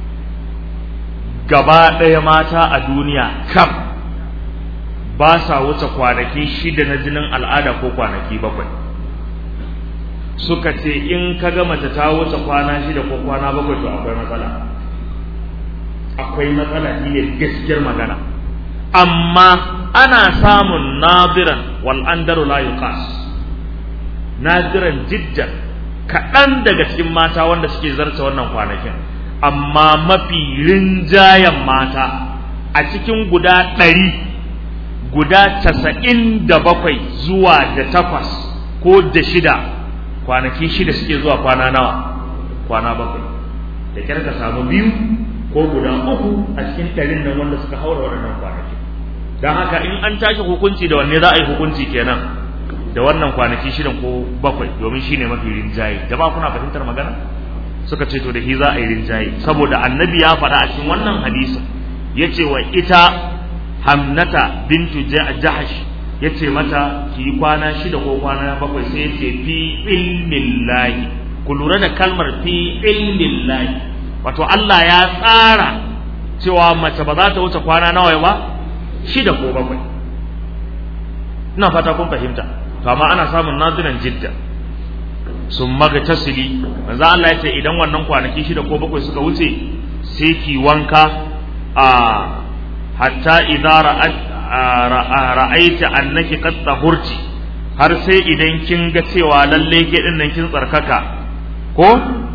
gaba ɗaya mata a duniya kam ba sa wuce kwanaki shida na jinin al'ada ko kwanaki bakwai suka ce in ka ga mace ta wuce kwana shida ko kwana bakwai to akwai matsala akwai matsala shi ne gaskiyar magana amma ana samun nadiran wal andaru la yuqas nadiran jiddan kaɗan daga cikin mata wanda suke zarta wannan kwanakin amma mafi rinjayen mata a cikin guda ɗari guda casa'in da bakwai zuwa da takwas ko da shida kwanaki shida suke zuwa kwana nawa kwana bakwai da kyar ka samu biyu ko guda uku a cikin ɗarin nan wanda suka haura waɗannan kwanaki don haka in an tashi hukunci da wanne za a yi hukunci kenan da wannan kwanaki shidan ko bakwai domin shi ne mafi rinjaye da ba kuna fahimtar magana suka ce to da shi za a yi rinjaye saboda annabi ya faɗa a cikin wannan hadisin ya ce wa ita hamnata bintu jahash ya ce mata ki yi kwana shida ko kwana bakwai sai ya ce fi ilmin lahi ku lura da kalmar fi ilmin lahi wato Allah ya tsara cewa mace ba za ta wuce kwana nawa ba shida ko bakwai ina fata kun fahimta to amma ana samun naziran jidda sun maga tasiri manzo Allah ya ce idan wannan kwanaki shida ko bakwai suka wuce sai ki wanka a hatta idza ra'aita annaki qad tahurti har sai idan kin ga cewa lalle ke din nan kin tsarkaka ko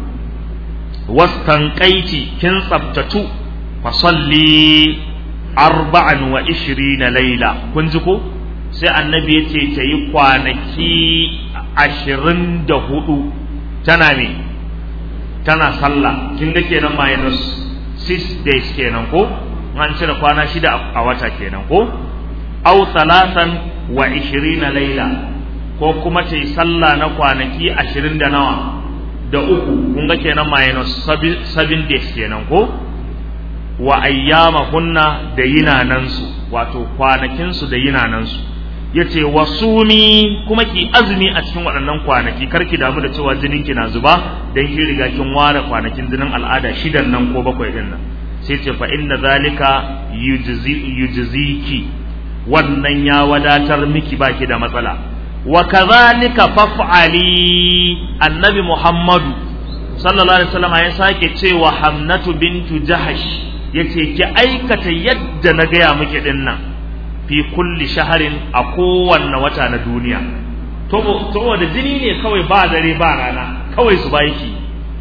wastanqaiti kin tsabtatu fa salli arba'an wa ishirina laila kun ji ko sai annabi ya ce ta yi kwanaki ashirin da hudu tana me tana sallah kin ga kenan minus six days kenan ko an cire kwana shida a wata kenan ko au salatan wa ishirina laila ko kuma ta yi sallah na kwanaki ashirin da nawa da uku kun ga kenan minus seven days kenan ko wa ayyama hunna da yinanansu wato kwanakinsu da yinanansu yace wasumi kuma ki azumi a cikin waɗannan kwanaki kar ki damu da cewa jinin ki na zuba dan ki riga kin ware kwanakin jinin al'ada shidan nan ko bakwai din nan sai ce fa inna zalika yujzi yujziki wannan ya wadatar miki baki da matsala wa kadhalika faf'ali annabi muhammadu sallallahu alaihi wasallam ya sake cewa hamnatu bintu jahash yace ki aikata yadda na gaya miki din nan fi kulli shaharin a kowanne wata na duniya to da jini ne kawai ba dare ba rana kawai su ba yake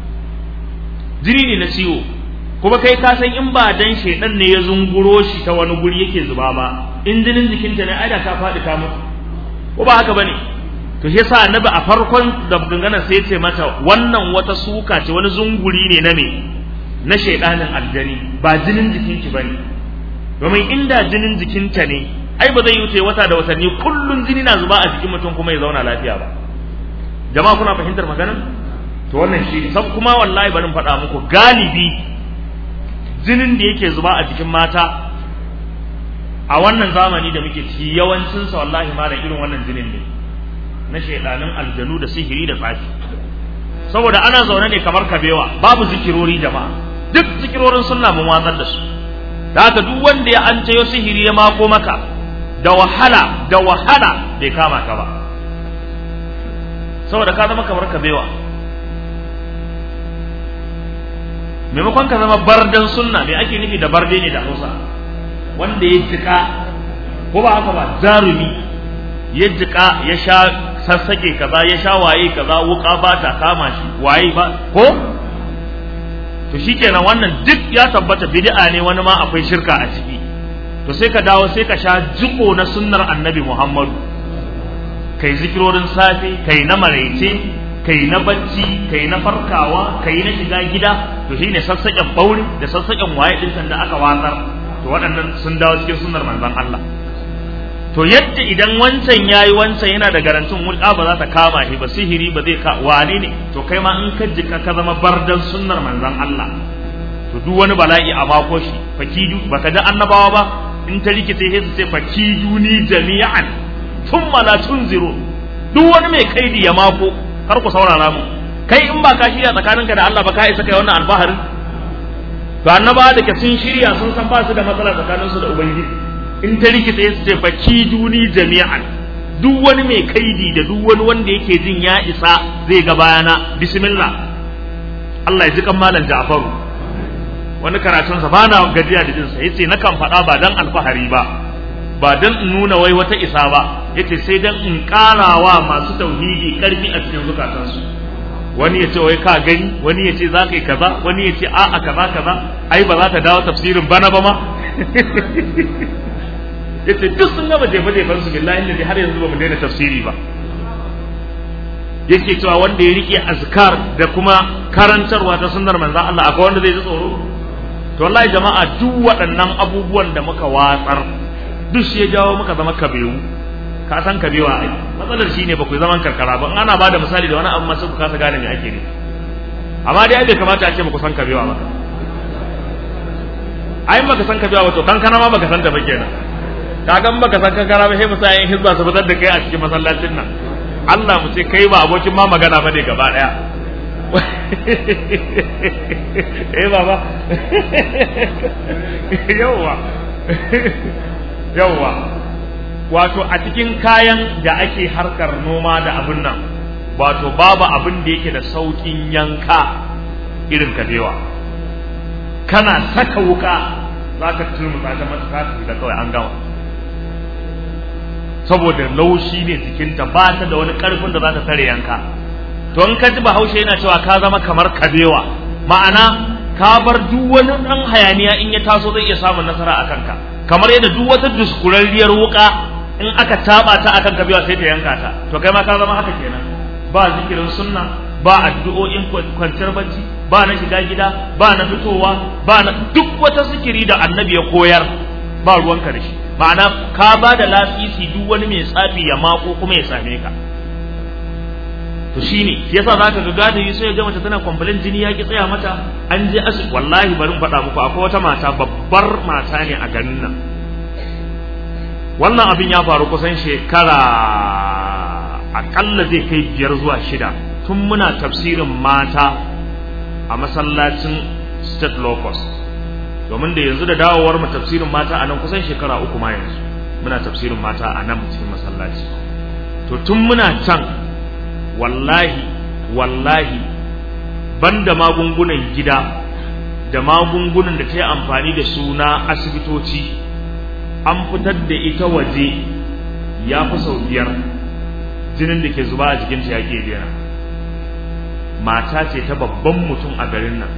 jini ne na ciwo kuma kai ka san in ba dan shedan ne ya zunguro shi ta wani guri yake zuba ba in jinin jikinta ne aida ta faɗi ta mutu ko ba haka bane to shi yasa annabi a farkon da gangana sai ya ce mata wannan wata suka ce wani zunguri ne na me na shaidanin aljani ba jinin jikinki bane domin inda jinin jikinta ne ai ba zai yi wuce wata da watanni kullun jini na zuba a jikin mutum kuma ya zauna lafiya ba jama'a kuna fahimtar maganar to wannan shi sab kuma wallahi barin faɗa muku galibi jinin da yake zuba a jikin mata a wannan zamani da muke ciki yawancin sa wallahi malam irin wannan jinin ne na shaidanin aljanu da sihiri da tsafi saboda ana zaune ne kamar kabewa babu zikirori jama'a duk zikirorin sunna mun watsar da su da haka duk wanda ya an tayo sihiri ya mako maka da wahala da wahala bai kama ka ba saboda ka zama kamar kabewa maimakon ka zama bardan sunna me ake nufi da barde ne da hausa wanda ya jika ko ba haka ba zarumi ya jika ya sha sassake kaza ya sha waye kaza wuka ba ta kama shi waye ba ko to shikenan wannan duk ya tabbata bid'a ne wani ma akwai shirka a ciki to sai ka dawo sai ka sha jiko na sunnar annabi Muhammadu kai zikirorin safe kai na maraice kai na bacci kai na farkawa kai na shiga gida to shine sassaƙen bauri da sassaƙen waye din da aka watsar to waɗannan sun dawo cikin sunnar manzon Allah to yadda idan wancan yayi wancan yana da garantin wulƙa ba za ta kama shi ba sihiri ba zai ka wane ne to kai ma in ka jika ka zama bardan sunnar manzon Allah to duk wani bala'i a mako shi fakidu baka ji annabawa ba in ta rikice sai su ce fakidu ni jami'an thumma la tunziru duk wani mai kaidi ya mako kar ku saurara mu kai in ba ka shirya tsakaninka da Allah ba ka isa kai wannan alfaharin to annabawa da ke sun shirya sun san ba su da matsala tsakaninsu da ubangiji in ta rikita ya ce baki duni jami'an duk wani mai kaidi da duk wani wanda yake jin ya isa zai ga bayana bismillah Allah ya ji kan malam Ja'faru wani karatun sa bana gajiya da jinsa yace na kan faɗa ba dan alfahari ba ba dan in nuna wai wata isa ba yace sai dan in karawa masu tauhidi karfi a cikin zukatansu wani ya ce wai ka gani wani ya ce za ka yi kaza wani ya ce a'a kaza kaza ai ba za ta dawo tafsirin bana ba ma yace duk sun gaba jefa jefan su billahi da har yanzu ba mu daina tafsiri ba yake cewa wanda ya rike azkar da kuma karantarwa ta sunnar manzon Allah akwai wanda zai ji tsoro to wallahi jama'a duk waɗannan abubuwan da muka watsar duk shi ya jawo muka zama kabewu ka san kabewa ai matsalar shine ba ku zaman karkara ba in ana bada misali da wani abu masu ku kasa gane me ake ne amma dai bai kamata a ce ba ku san kabewa ba ai baka san kabewa ba to kankana ma baka san ta ba kenan kagan baka san kankana ba sai mu sa yin hizba su fitar da kai a cikin masallacin nan Allah mu ce kai ba abokin ma magana ba ne gaba daya eh baba yawwa yawwa wato a cikin kayan da ake harkar noma da abin nan wato babu abin da yake da saukin yanka irin kabewa kana saka wuka za ka turmuta ta mata da kawai an gama saboda laushi ne jikinta ba ta da wani karfin da za ta tare yanka to in ka ji bahaushe yana cewa ka zama kamar kabewa ma'ana ka bar duk wani dan hayaniya in ya taso zai iya samun nasara a kanka kamar yadda duk wata duskurarriyar wuka in aka taba ta akan kabewa sai ta yanka ta to kai ma ka zama haka kenan ba zikirin sunna ba addu'o'in kwanciyar bacci ba na shiga gida ba na fitowa ba na duk wata zikiri da annabi ya koyar ba ruwanka da shi ma'ana ka ba da lasisi duk wani mai tsafi ya mako kuma ya same ka to shine yasa zaka ga gadi sai ga mace tana complain jini ya ki tsaya mata an je asibiti wallahi bari in faɗa muku akwai wata mata babbar mata ne a garin nan wannan abin ya faru kusan shekara akalla zai kai biyar zuwa shida tun muna tafsirin mata a masallacin state locust domin da yanzu da dawowar mu tafsirin mata a nan kusan shekara uku ma yanzu muna tafsirin mata a nan cikin masallaci to tun muna can wallahi wallahi banda magungunan gida da magungunan da ta yi amfani da su na asibitoci an fitar da ita waje ya fi sau biyar jinin da ke zuba a jikinta ya ke daina mata ce ta babban mutum a garin nan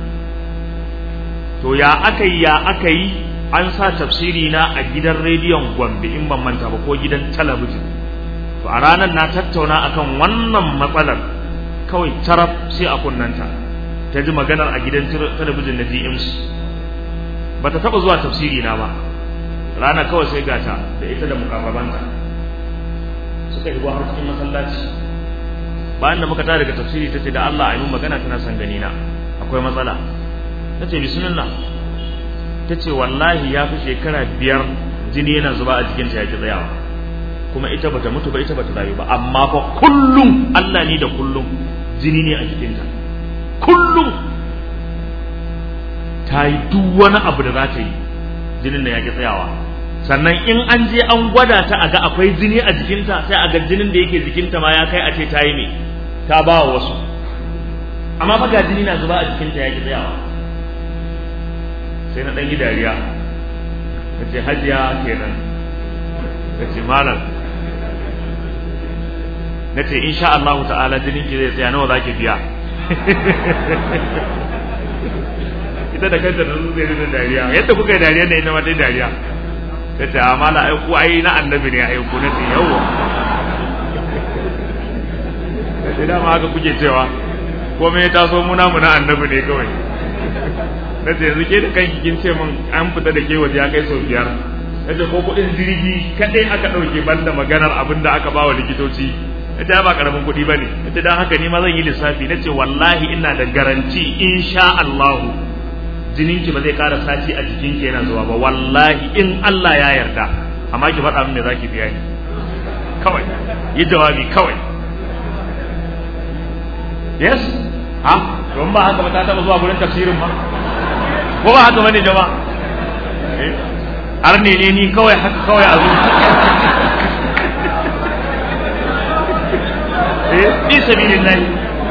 to ya aka yi ya aka yi an sa tafsiri na a gidan rediyon gombe in ban manta ba ko gidan talabijin to a ranar na tattauna akan wannan matsalar kawai taraf sai a kunnanta ta ji maganar a gidan talabijin na DMC ba ta taɓa zuwa tafsiri na ba rana kawai sai gata da ita da mukarrabanta suka yi har cikin masallaci bayan da muka tare daga tafsiri ta ce da Allah a yi magana tana son gani na akwai matsala ta ce bismillah ta ce wallahi ya fi shekara biyar jini yana zuba a jikinta ya ki tsayawa kuma ita bata mutu ba ita bata rayu ba amma fa kullum Allah ne da kullum jini ne a jikinta kullum ta yi duk wani abu da za ta yi jinin da ya ki tsayawa sannan in an je an gwada ta a ga akwai jini a jikinta sai a ga jinin da yake jikinta ma ya kai a ce ta yi ne ta ba wa wasu amma fa ga jini na zuba a jikinta ya ki tsayawa sai na ɗan yi dariya ta ce hajiya kenan ta ce malam na ce insha Allah ta'ala jinin ki zai tsaya nawa za ki biya ita da kanta da zai da dariya yadda kuka yi dariya da ita ma ta dariya ta ce amma la ai ku ai na annabi ne ai ku na ce yawa sai dama haka kuke cewa komai ya taso muna mu na annabi ne kawai na ce yanzu ke da kanki kin ce min an fita da ke waje ya kai sau biyar na ce ko kuɗin jirgi kaɗai aka ɗauke banda maganar abin da aka ba wa likitoci na ce ba ƙaramin kuɗi ba ne na ce don haka ni ma zan yi lissafi na ce wallahi ina da garanti insha Allahu jininki ba zai ƙara sati a jikinki yana zuwa ba wallahi in Allah ya yarda amma ki faɗa min me za ki biya ni kawai yi jawabi kawai yes ha don ba haka ba ta taɓa zuwa gurin tafsirin ba ko ba haka bane jama'a har ne ne ni kawai haka kawai a zuwa eh fi sabilillahi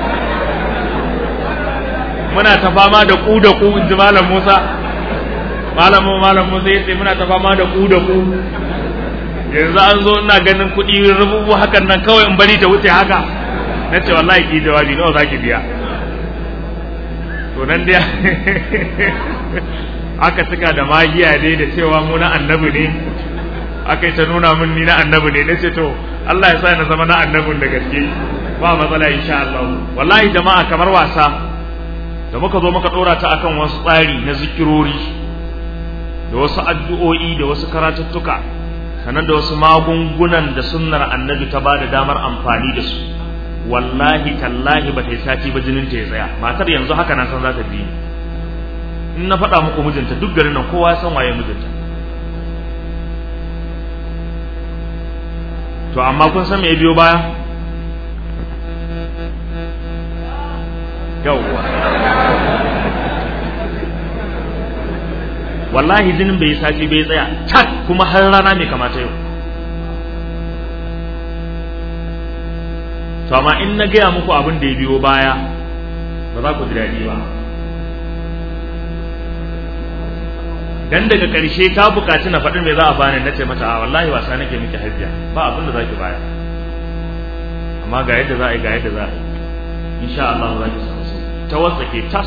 muna ta fama da ku da ku inji malam Musa malam malam Musa yace muna ta fama da ku da ku yanzu an zo ina ganin kuɗi rububu hakan nan kawai in bari ta wuce haka na ce wallahi ki jawabi nawa zaki biya to nan dai aka cika da magiya dai da cewa mu na annabi ne aka yi ta nuna min ni na annabi ne na ce to Allah ya sa na zama na annabin da gaske ba matsala insha Allah wallahi jama'a kamar wasa da muka zo muka dora ta akan wasu tsari na zikirori da wasu addu'o'i da wasu karatuttuka sannan da wasu magungunan da sunnar annabi ta ba da damar amfani da su wallahi tallahi ba ta yi sati ba jinin ta ya tsaya matar yanzu haka na san za ta bi in na faɗa muku mijinta duk garin nan kowa ya san waye mijinta to amma kun san me ya biyo baya yawwa wallahi jinin bai sati bai tsaya tak kuma har rana mai kamata yau to amma in na gaya muku abin da ya biyo baya ba za ku ji daɗi ba dan daga ƙarshe ta buƙaci na faɗin me za a bani na ce mata a wallahi wasa nake miki hajjiya ba abin da za ki baya amma ga yadda za a yi ga yadda za a yi insha Allah za ki samu ta wasa ke tas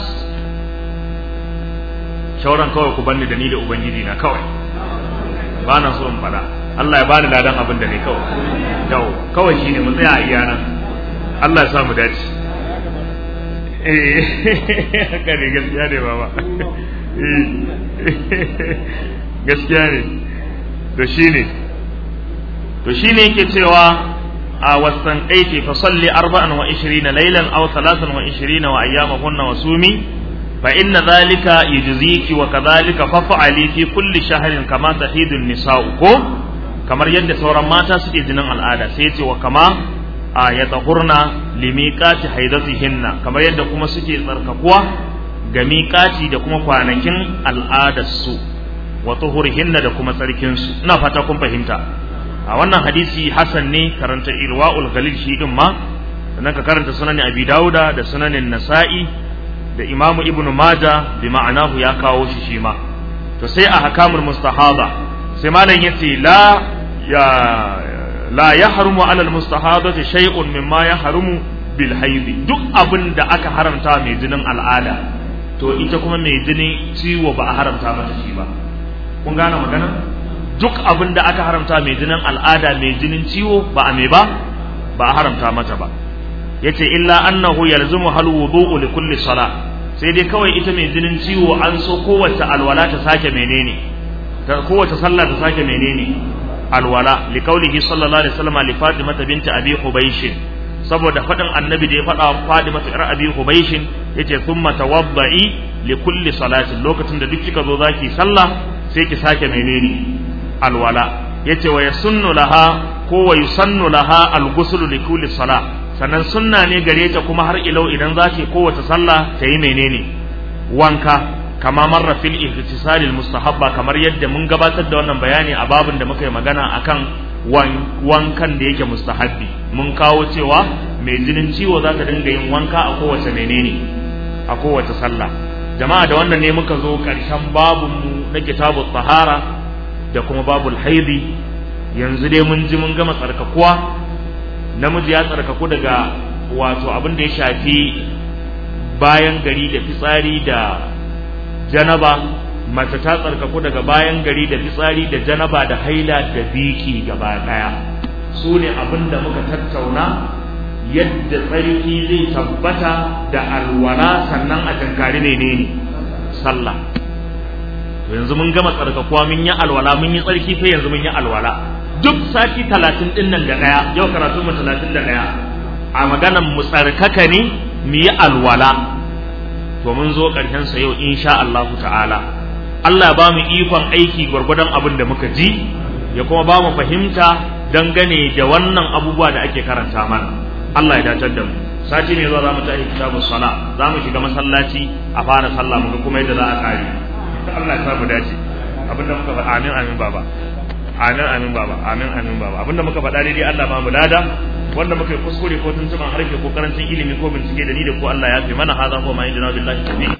shauran kawai ku banni da ni da ubangiji na kawai ba na so in faɗa Allah ya bani ladan abin da ne kawai yau kawai shine mu tsaya a iya nan Allah ya sa mu dace eh kare gaskiya ne baba gaskiya ne to shine to shine yake cewa a wasan aiki fa salli arba'an wa ishirina laylan aw thalathan wa ishirina wa ayyamahunna wa sumi fa inna dhalika yujziki wa kadhalika faf'ali fi kulli shahrin kama tahidu nisa'u ko kamar yadda sauran mata suke jinin al'ada sai ce wa kama a yatahurna limiqati haidatihinna kamar yadda kuma suke tsarkakuwa ga miƙaci da kuma kwanakin al'adarsu wa tuhurihinna da kuma tsarkinsu ina fata kun fahimta a wannan hadisi hasan ne karanta irwa'ul ghalil shi din ma sannan ka karanta sunan abi dauda da sunanin nasa'i da imamu ibnu maja bi ma'anahu ya kawo shi shi ma to sai a hakamul mustahaba sai malam yace la ya la yahrumu ala al mustahadati shay'un mimma yahrumu bil haidi duk abin da aka haramta mai jinin al'ada to ita kuma mai jinin ciwo ba a haramta mata shi ba kun gane magana duk abin da aka haramta mai jinin al'ada mai jinin ciwo ba a mai ba ba a haramta mata ba yace illa annahu yalzumu hal wudu'u li kulli salah sai dai kawai ita mai jinin ciwo an so kowace alwala ta sake menene ta kowace sallah ta sake menene alwala li qaulihi sallallahu alaihi wasallam li fatima binti abi hubaysh saboda faɗin annabi da ya faɗa wa Fadima ta abi Hubayshin yace thumma tawadda'i li kulli salatin lokacin da duk kika zo zaki sallah sai ki sake menene alwala yace wa yasunnu laha ko wa yusannu laha al-ghusl li kulli salah sannan sunna ne gare ta kuma har ilau idan zaki kowace sallah ta yi menene wanka kama marra fil ihtisalil mustahabba kamar yadda mun gabatar da wannan bayani a babin da muka yi magana akan wankan da yake mustahabbi mun kawo cewa mai jinin ciwo za ta dinga yin wanka a kowace menene a kowace sallah jama'a da wannan ne muka zo ƙarshen babunmu na kitabu tsahara da kuma babul haidi yanzu dai mun ji mun gama tsarkakuwa namiji ya tsarkaku daga wato abin da ya shafi bayan gari da fitsari da janaba mace ta tsarkaku daga bayan gari da fitsari da janaba da haila da biki gaba daya su ne abin da muka tattauna yadda tsarki zai tabbata da alwala sannan a tankari ne ne sallah yanzu mun gama tsarkakuwa mun yi alwala mun yi tsarki sai yanzu mun yi alwala duk sati talatin din nan da daya yau karatu mu talatin da daya a maganan mu tsarkaka ne mu yi alwala to mun zo ƙarshen sa yau insha Allah ta'ala Allah ya ba mu ikon aiki gwargwadon abin da muka ji ya kuma ba mu fahimta dangane da wannan abubuwa da ake karanta mana Allah ya dacar da mu sati ne zuwa za mu tashi kitabu sala za mu shiga masallaci a fara sallah mu kuma yadda za a kare Allah ya sa mu dace abinda muka faɗa amin amin baba amin amin baba amin amin baba abinda muka faɗa daidai Allah ba mu lada wanda muka yi kuskure ko tuntuban harshe ko karancin ilimi ko bincike da ni da ko Allah ya fi mana haza ko ma injina billahi tawfiq